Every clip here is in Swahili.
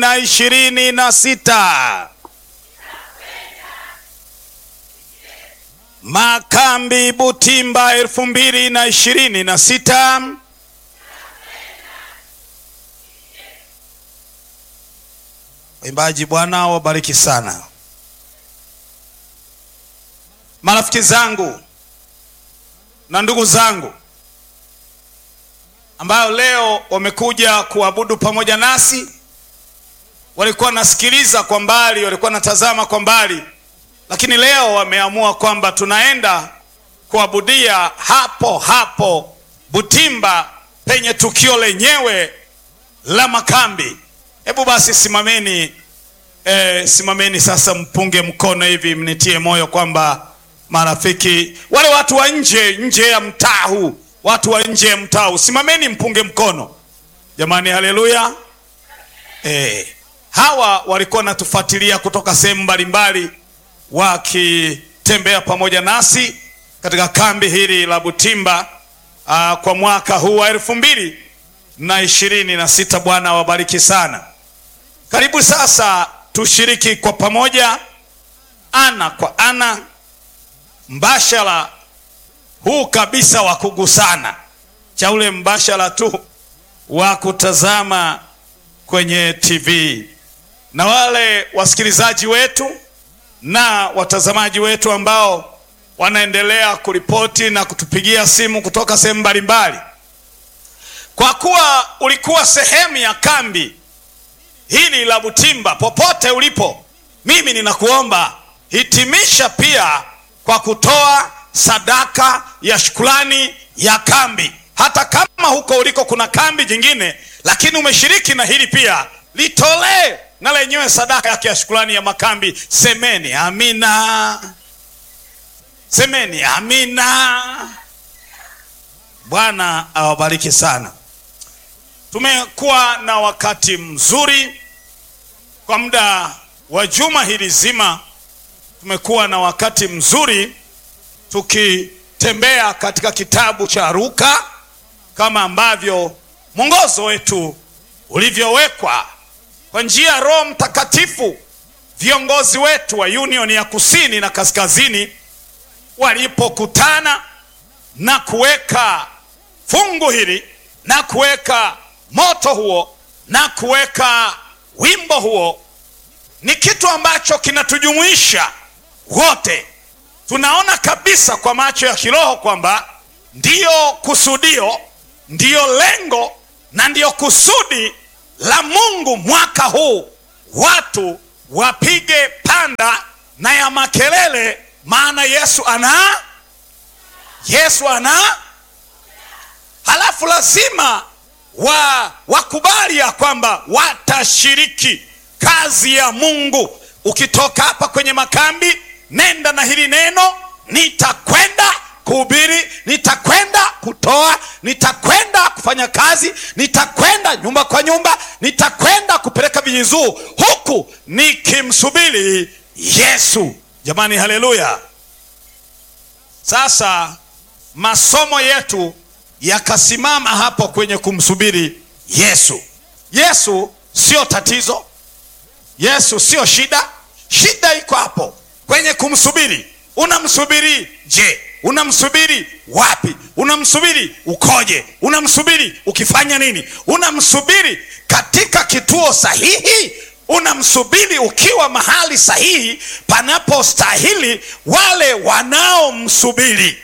na ishirini na sita Makambi Butimba elfu mbili na ishirini na sita Waimbaji, Bwana wabariki sana. Marafiki zangu na ndugu zangu ambayo leo wamekuja kuabudu pamoja nasi, walikuwa wanasikiliza kwa mbali, walikuwa wanatazama kwa mbali, lakini leo wameamua kwamba tunaenda kuabudia hapo hapo Butimba penye tukio lenyewe la makambi. Hebu basi simameni, eh, simameni sasa, mpunge mkono hivi, mnitie moyo kwamba marafiki wale watu wa nje nje ya mtaa huu, watu wa nje ya mtaa huu, simameni mpunge mkono jamani, haleluya. Eh, hawa walikuwa wanatufuatilia kutoka sehemu mbalimbali wakitembea pamoja nasi katika kambi hili la Butimba aa, kwa mwaka huu wa elfu mbili na ishirini na sita. Bwana awabariki sana. Karibu sasa tushiriki kwa pamoja, ana kwa ana, mbashara huu kabisa wa kugusana, cha ule mbashara tu wa kutazama kwenye TV, na wale wasikilizaji wetu na watazamaji wetu ambao wanaendelea kuripoti na kutupigia simu kutoka sehemu mbalimbali. Kwa kuwa ulikuwa sehemu ya kambi hili la Butimba, popote ulipo, mimi ninakuomba hitimisha pia kwa kutoa sadaka ya shukrani ya kambi. Hata kama huko uliko kuna kambi jingine, lakini umeshiriki na hili pia, litolee na lenyewe sadaka yake ya shukrani ya makambi. Semeni amina, semeni amina. Bwana awabariki sana. Tumekuwa na wakati mzuri kwa muda wa juma hili zima. Tumekuwa na wakati mzuri tukitembea katika kitabu cha Luka kama ambavyo mwongozo wetu ulivyowekwa kwa njia ya Roho Mtakatifu. Viongozi wetu wa Union ya Kusini na Kaskazini walipokutana na kuweka fungu hili na kuweka moto huo na kuweka wimbo huo, ni kitu ambacho kinatujumuisha wote. Tunaona kabisa kwa macho ya kiroho kwamba ndiyo kusudio, ndiyo lengo na ndiyo kusudi la Mungu mwaka huu, watu wapige panda na ya makelele, maana Yesu ana Yesu ana halafu lazima wa wakubali ya kwamba watashiriki kazi ya Mungu. Ukitoka hapa kwenye makambi, nenda na hili neno, nitakwenda kuhubiri, nitakwenda kutoa, nitakwenda kufanya kazi, nitakwenda nyumba kwa nyumba, nitakwenda kupeleka vijizuu, huku nikimsubiri Yesu. Jamani, haleluya! Sasa masomo yetu yakasimama hapo kwenye kumsubiri Yesu. Yesu sio tatizo, Yesu sio shida. Shida iko hapo kwenye kumsubiri. Unamsubiri je? Unamsubiri wapi? Unamsubiri ukoje? Unamsubiri ukifanya nini? Unamsubiri katika kituo sahihi? Unamsubiri ukiwa mahali sahihi panapostahili wale wanaomsubiri?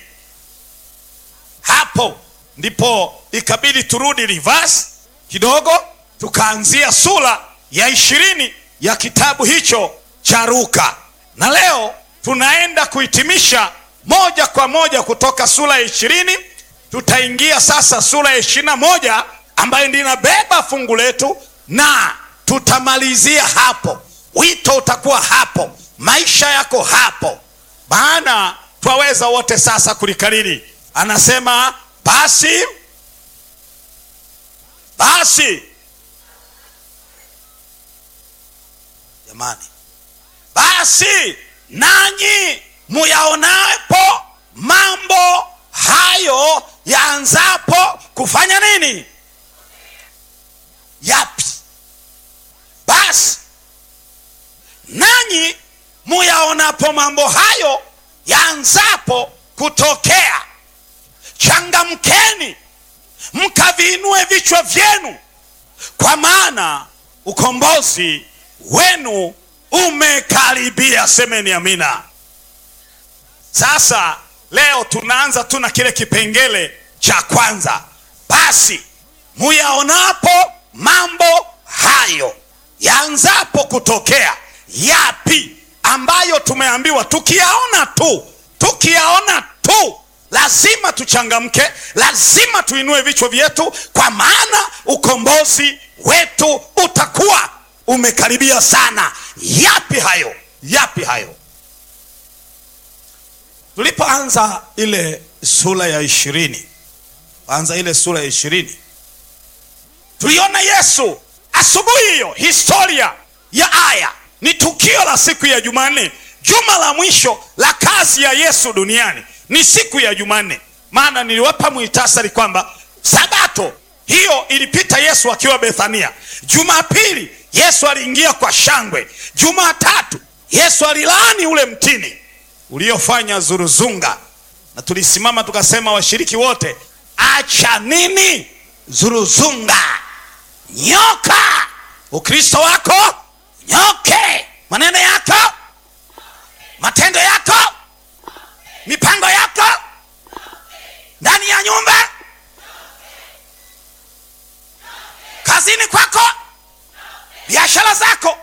Hapo ndipo ikabidi turudi reverse kidogo, tukaanzia sura ya ishirini ya kitabu hicho cha Luka, na leo tunaenda kuhitimisha moja kwa moja kutoka sura ya ishirini. Tutaingia sasa sura ya ishirini na moja ambayo ndio inabeba fungu letu, na tutamalizia hapo. Wito utakuwa hapo, maisha yako hapo, maana twaweza wote sasa kulikariri. Anasema basi basi, jamani, basi nanyi muyaonapo mambo hayo yaanzapo kufanya nini? Yapi? mwonapo mambo hayo yaanzapo kutokea, changamkeni mkaviinue vichwa vyenu, kwa maana ukombozi wenu umekaribia. Semeni amina. Sasa leo tunaanza tu na kile kipengele cha kwanza. Basi muyaonapo mambo hayo yaanzapo kutokea, yapi ambayo tumeambiwa tukiyaona tu, tukiyaona tu lazima tuchangamke, lazima tuinue vichwa vyetu, kwa maana ukombozi wetu utakuwa umekaribia sana. Yapi hayo? Yapi hayo? Tulipoanza ile sura ya ishirini, anza ile sura ya ishirini, tuliona Yesu asubuhi hiyo. Historia ya aya ni tukio la siku ya Jumanne, juma la mwisho la kazi ya Yesu duniani ni siku ya Jumanne. Maana niliwapa muhtasari kwamba sabato hiyo ilipita Yesu akiwa Bethania. Jumapili Yesu aliingia kwa shangwe. Jumatatu Yesu alilaani ule mtini uliofanya zuruzunga, na tulisimama tukasema, washiriki wote, acha nini zuruzunga, nyoka. Ukristo wako nyoke, maneno yako, matendo yako mipango yako ndani ya nyumba, kazini kwako, biashara zako,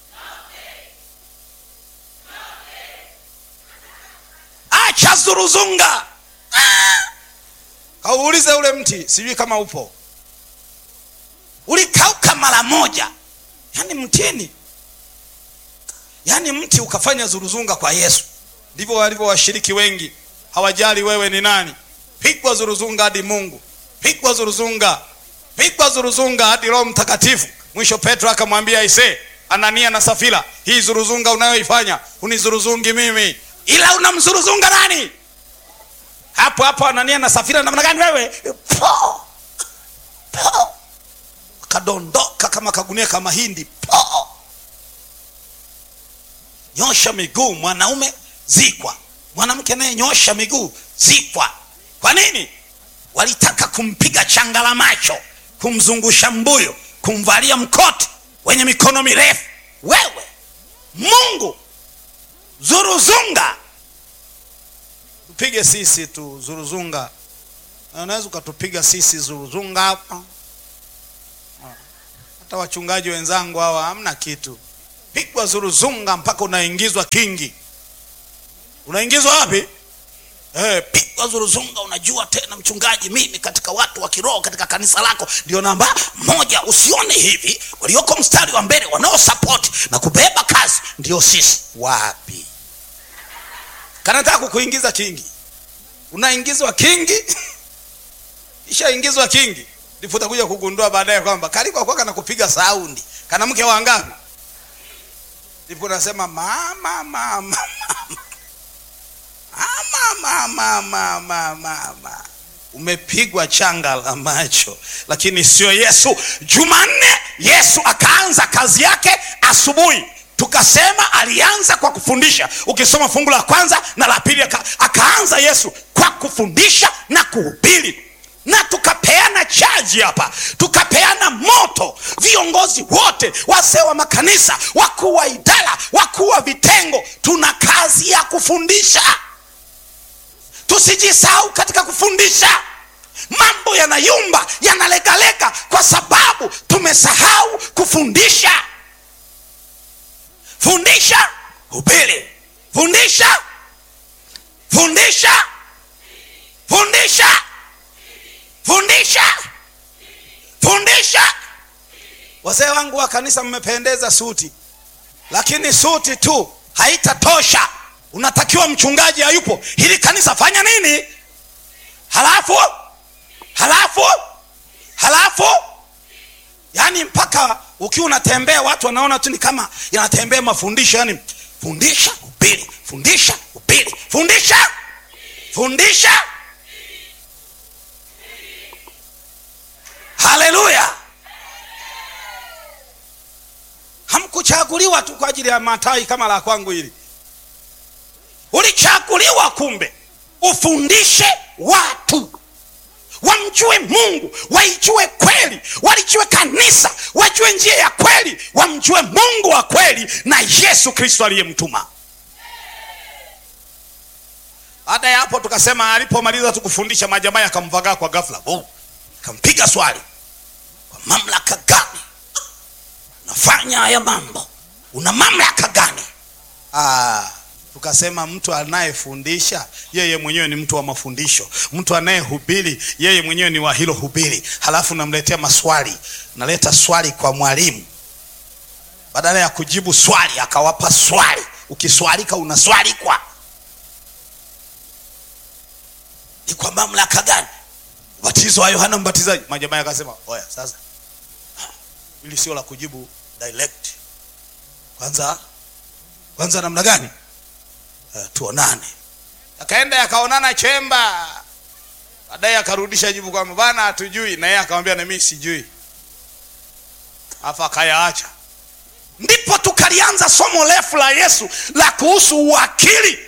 acha zuruzunga. Kauulize ule mti, sijui kama upo, ulikauka mara moja, yaani mtini, yaani mti ukafanya zuruzunga kwa Yesu. Ndivyo walivyo washiriki wengi, hawajali wewe ni nani. Pigwa zuruzunga hadi Mungu, pigwa zuruzunga, pigwa zuruzunga hadi Roho Mtakatifu. Mwisho Petro akamwambia ise, Anania na Safira, hii zuruzunga unayoifanya unizuruzungi mimi, ila unamzuruzunga nani? Hapo hapo Anania na Safira, namna gani wewe? Po po, kadondoka kama kagunia kama hindi. Po, nyosha miguu mwanaume zikwa mwanamke naye nyosha miguu zikwa. Kwa nini? Walitaka kumpiga changa la macho, kumzungusha mbuyu, kumvalia mkoti wenye mikono mirefu. Wewe Mungu zuruzunga, tupige sisi tu zuruzunga. Unaweza ukatupiga sisi zuruzunga hapa, hata wachungaji wenzangu hawa hamna kitu. Pigwa zuruzunga mpaka unaingizwa kingi unaingizwa wapi? Eh, pigwa zuruzunga. Unajua tena mchungaji, mimi katika watu wa kiroho katika kanisa lako ndio namba moja. Usione hivi, walioko mstari wa mbele wanaosapoti na kubeba kazi ndio sisi. Wapi? kanataka kukuingiza kingi, unaingizwa kingi ishaingizwa kingi, ndipo utakuja kugundua baadaye kwamba kalikuwa kwa kana kupiga saundi kana mke wangapi, ndipo unasema mama mama mama Mama, mama, mama, mama. Umepigwa changa la macho, lakini sio Yesu. Jumanne Yesu akaanza kazi yake asubuhi, tukasema alianza kwa kufundisha. Ukisoma fungu la kwanza na la pili, aka, akaanza Yesu kwa kufundisha na kuhubiri, na tukapeana chaji hapa, tukapeana moto. Viongozi wote, wazee wa makanisa, wakuu wa idara, wakuu wa vitengo, tuna kazi ya kufundisha. Tusijisahau katika kufundisha. Mambo yanayumba yanalegalega kwa sababu tumesahau kufundisha. Fundisha, hubiri, fundisha, fundisha, fundisha, fundisha, fundisha. Wazee wangu wa kanisa, mmependeza suti, lakini suti tu haitatosha unatakiwa mchungaji hayupo, hili kanisa fanya nini? Halafu halafu halafu, yani mpaka ukiwa unatembea watu wanaona tu ni kama yanatembea mafundisho, yani fundisha, hubiri, fundisha, hubiri, fundisha, fundisha. Haleluya! hamkuchaguliwa tu kwa ajili ya matai kama la kwangu hili ulichaguliwa kumbe ufundishe watu wamjue mungu waijue kweli walijue kanisa wajue njia ya kweli wamjue mungu wa kweli na yesu kristo aliyemtuma baada ya hapo tukasema alipomaliza tukufundisha majamaa yakamvagaa kwa ghafla oh, kampiga swali kwa mamlaka gani unafanya haya mambo una mamlaka gani ah, tukasema mtu anayefundisha yeye mwenyewe ni mtu wa mafundisho mtu anayehubiri yeye mwenyewe ni wa hilo hubiri halafu namletea maswali naleta swali kwa mwalimu badala ya kujibu swali akawapa swali ukiswalika unaswalikwa ni kwa mamlaka gani ubatizo wa yohana mbatizaji majamaa akasema oya sasa ili sio la kujibu direct kwanza kwanza namna gani uh, tuonane akaenda yakaonana chemba baadaye akarudisha jibu kwamba bana hatujui na yeye akamwambia na mimi sijui afa akayaacha ndipo tukalianza somo refu la yesu la kuhusu uwakili